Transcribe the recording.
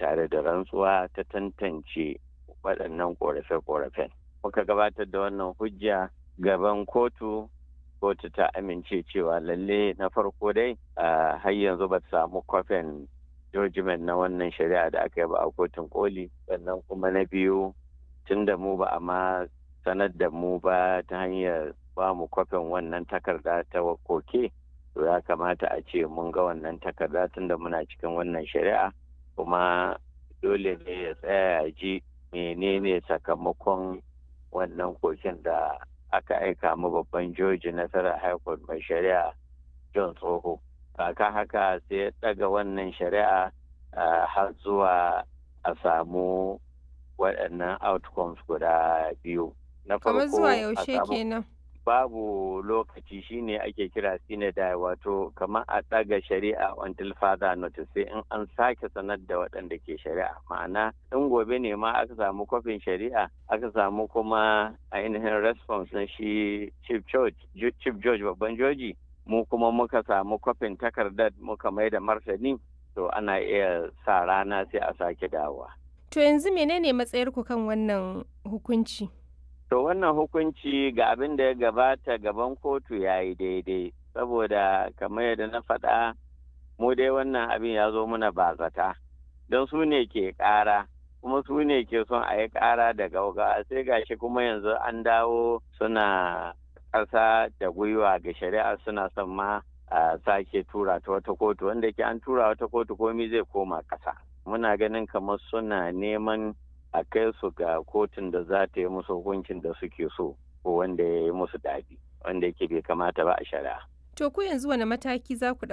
tare da rantsuwa ta tantance waɗannan ƙorafe-ƙorafen. Muka gabatar da wannan hujja gaban kotu, kotu ta amince cewa lalle na farko dai har yanzu ba samu kwafin judgment na wannan shari'a da aka yi ba a kotun koli sannan kuma na biyu tun da mu ba a ma sanar da mu ba ta hanyar ba mu kwafin wannan takarda ta koke to ya kamata a ce mun ga wannan takarda tun da muna cikin wannan shari'a kuma dole ne ya tsaya ya ji menene sakamakon wannan koken da aka aika mu babban joji nasarar high court mai shari'a john tsoho kaka haka sai ya daga wannan shari'a har zuwa a samu waɗannan outcomes guda biyu na Kamar zuwa yaushe kenan. babu lokaci shine ake kira sinadai wato kamar a ɗaga shari'a until further notice sai in an sake sanar da waɗanda ke shari'a ma'ana in gobe ne ma aka samu kwafin shari'a aka samu kuma ainihin response na shi chief judge chief judge babban joji mu kuma muka samu kwafin takardar muka mai da martani to ana iya sa rana sai a sake dawowa To yanzu menene matsayarku kan wannan hukunci? To wannan hukunci ga abin da ya gabata gaban kotu ya yi daidai, saboda kamar yadda na faɗa mu dai wannan abin ya zo muna bazata, don su ne ke ƙara, kuma su ne ke son a yi ƙara da gauga sai gashi kuma yanzu an dawo suna ƙasa da gwiwa ga shari'a suna son ma a sake tura ta wata kotu wanda ke an tura wata kotu komi zai koma ƙasa. Muna ganin kamar suna neman a kai su ga kotun da za ta yi musu hukuncin da suke so ko wanda ya yi musu daɗi wanda yake bai kamata ba a shari'a. To ku yanzu wani mataki za ku